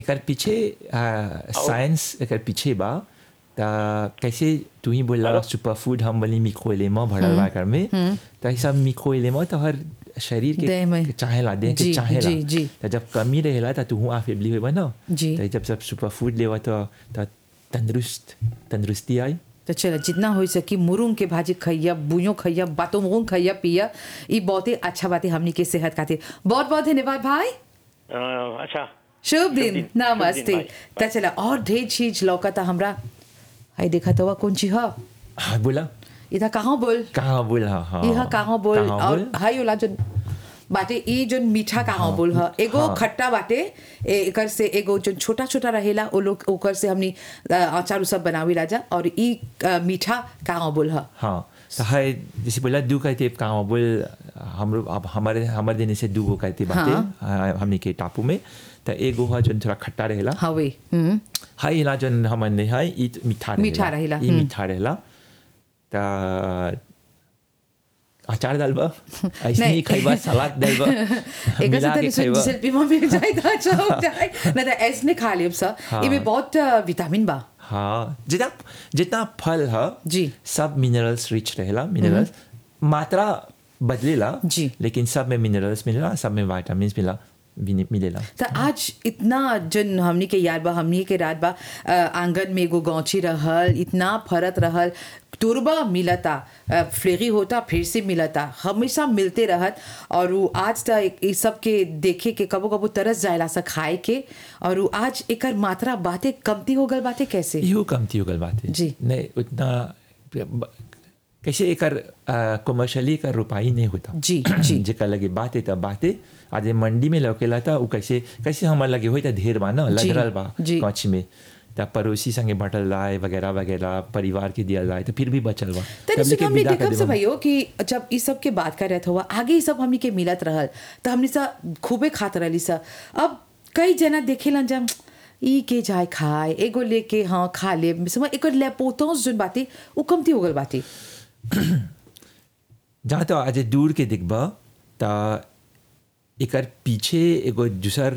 एकर पीछे साइंस एकर पीछे बा त कैसे तू ही बोल रहा सुपर फूड हम बोली मिक्रो एलेमा भरल बा एकर में त ई सब मिक्रो एलेमा तो हर शरीर देह में। के चाहेला देह के जी, चाहेला जी, जी। त जब कमी रहेला त तू हुआ फेबली होबा ना जी। त जब सब सुपर फूड लेवा तो त तंदुरुस्त तंदुरुस्ती आई तो चलो जितना हो सकी मुरुंग के भाजी खैया बुयो खैया बातों मुरुंग खैया पिया ये बहुत ही अच्छा बात है हमनी के सेहत खातिर बहुत बहुत धन्यवाद भाई अ, अच्छा शुभ दिन दिन, शुभ नमस्ते दिन, भाई। तो चला और ढेर चीज लौकता हमरा हाय देखा तो कौन चीज है हाँ बोला इधर कहाँ बोल कहाँ बोल हाँ हाँ यह कहाँ बोल कहाँ और बोल हाय वाला जो बाटे ई जो मीठा कहाँ बोल ह एगो हाँ। खट्टा बाटे ए- एकर से एगो जो छोटा छोटा रहेला ओ लोग ओकर से हमनी अ, अचार उ सब बनावी राजा और ई अ, मीठा कहाँ बोल ह हाँ तो है जैसे बोला दू कहते कहाँ बोल हम अब हमारे हमारे देने से दू गो कहते बातें हाँ, हमने के टापू में तो एगो है जो थोड़ा खट्टा रहेला हवे हम्म हाई इला जो हमने है ई तो मीठा रहेला मीठा रहेला, ई हम्म। मीठा रहेला तो अचार डालबा ऐसे नहीं। ही खैबा सलाद डालबा एक मिला के ऐसे खैबा सेल्फी में मिल जाए तो अच्छा हो जाए नहीं तो ऐसने खा लियो सा हाँ। इमे बहुत अ, विटामिन बा हाँ जितना जितना फल है जी। सब मिनरल्स रिच रहेला मिनरल्स मात्रा बदलेला जी। लेकिन सब में मिनरल्स मिलेला सब में विटामिन मिला मिने- मिलेला तो आज इतना जन हमनी के याद बा हमनी के रात बा अ, आंगन में एगो गौची रहल इतना फरत रहल तुरबा मिलता अ, फ्लेगी होता फिर से मिलता हमेशा मिलते रहत और उ आज तक ये सब के देखे के कबो कबो तरस जायला सा खाए के और उ आज एकर मात्रा बातें कमती हो गल बातें कैसे इहो कमती हो गल बात है जी। नहीं उतना कैसे एकर कमर्शियली एकर रुपाई नहीं होता जी, जी। जेकर लगे बात है तब बात है आज ये मंडी में लौकेला था उ कैसे कैसे हमार लगे होई था ढेर बा ना जी, लगरल बा जी। कच्छ में तब पड़ोसी संगे बटल लाए वगैरह वगैरह परिवार के दिया लाए तो फिर भी बचल बा तनी तब सुन लेके हमने विदा कर देखब से देबा। भैयो कि जब ई सब के बात करत हुआ आगे ई सब हमनी के मिलत रहल तो हमनी सा खूबे खात रहली सा अब कई जना देखेलन जब ई के जाए खाए एगो लेके हाँ खा ले समझ एकर लेपोतोस जोन बाती उ कमती हो गल बाती जहाँ तो आज दूर के दिखबा ता एकर पीछे एगो दूसर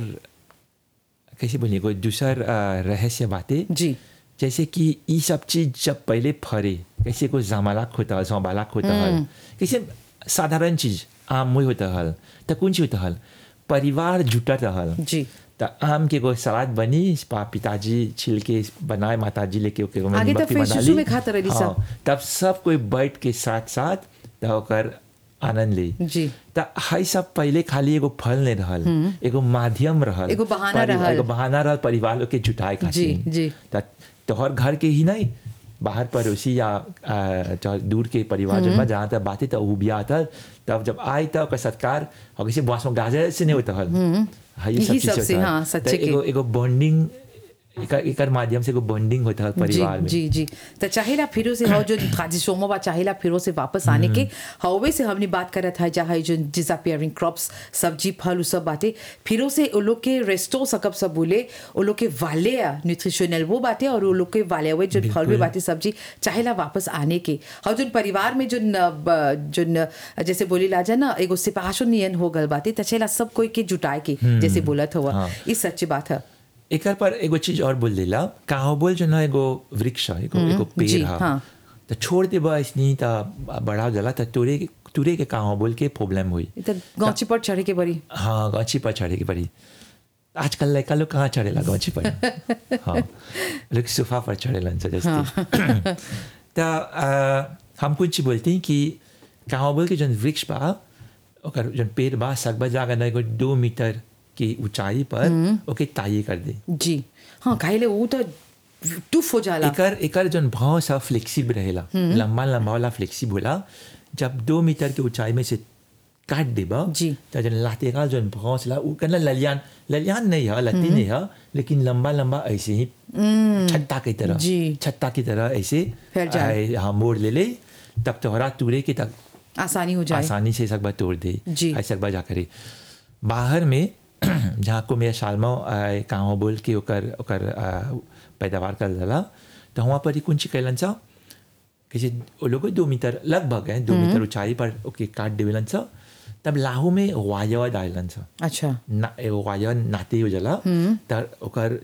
कैसे बोलिए एगो दूसर अ, रहस्य बातें जी जैसे कि ये सब चीज जब पहले फरे कैसे कोई जमालाक होता हल जमालाक होता हल कैसे साधारण चीज आम मुई होता हल तो कौन चीज होता हल परिवार जुटत हल जी तो आम के कोई सलाद बनी पा पिताजी छिल के बनाए माताजी लेके ओके ओमे आगे नींबू तो की फिर बना शिशु ली। में खात रहली सब। हाँ, तब सब कोई बैठ के साथ साथ तो ओकर आनंद ली जी। त हाई सब पहले खाली एगो फल नहीं रहल एगो माध्यम रहल एगो बहाना परि- रहल। एगो बहाना रहल परिवार लोग के जुटाए खातिर जी, जी। त तोहर घर के ही नहीं बाहर पड़ोसी या आ, जो दूर के परिवार जो बा जहाँ तक बातें तो वो भी आता तब जब आई तब ओकर सत्कार और किसी बास में गाजर से नहीं होता हल हाँ, ये यही सब सब चीज़ से, होता है। हाँ, सच्चे त के। एगो एगो बॉन्डिंग एकर एकर माध्यम से एगो बॉन्डिंग होता है जी परिवार में जी जी तो चाहेला फिरो से हो जो ट्रांजिशनों बा चाहेला फिरो से वापस आने के हवे से हमने बात करत है जहाँ जो डिसअपियरिंग क्रॉप्स सब्जी फल उ सब बाटे फिरो से वो लोग के रेस्टो सकब सब बोले वो लोग के वाले न्यूट्रिशनल वो बाटे और वो लोग के वाले हुए जो फल में बाटे सब्जी चाहेला वापस आने के और जो परिवार में जो जो जैसे बोली लाजा ना एगो सिपाहशो नियन हो गल बाटे तो चाहेला सब कोई के जुटाए के जैसे बोलत हुआ हाँ। ये सच्ची बात है एकर पर एगो चीज और बोल देला कहाँ बोल जो ना एगो वृक्ष है एगो एगो जी, पेड़ है हाँ। तो छोड़ दे बस नहीं तो बड़ा गला तो तुरे तुरे के कहाँ बोल के प्रॉब्लम हुई ये तो गौची पर चढ़े के बड़ी हाँ गाछी पर चढ़े की पड़ी आजकल लड़का लोग कहाँ चढ़ेला गाछी पर हाँ लोग सोफा पर चढ़ेला जबरदस्ती तो आ, हम कुछ बोलते हैं कि कहाँ बोल के जन वृक्ष बा ओकर जन पेड़ बा सकबा जाकर ना एगो दो मीटर की ऊंचाई पर ओके ताई कर दे जी हाँ खाइले वो तो टुफ हो जाला एकर एकर जन भाव सा फ्लेक्सिबल रहेला लंबा लंबा वाला फ्लेक्सिबल होला जब दो मीटर के ऊंचाई में से काट देबा जी। तो जन लातेगा जन भाव से ला उ कना ललियान ललियान नहीं है लती नहीं है लेकिन लंबा लंबा ऐसे ही छत्ता की तरह जी। छत्ता की तरह ऐसे फैल जाए। आए, हाँ मोड़ ले ले तब तोहरा तुरे के तक आसानी हो जाए आसानी से सकबा तोड़ दे जी। ऐसे सकबा जा करे बाहर में जहाँ को मेरा साल में कहाँ बोल के ओकर ओकर आ, पैदावार कर जाला तो वहाँ पर ही कुंची कैलन सा किसी वो लोग दो मीटर लगभग है दो मीटर ऊंचाई पर ओके काट देवेलन सा तब लाहू में वायर डालन छ अच्छा ना एगो वायर नाते हो जाला त ओकर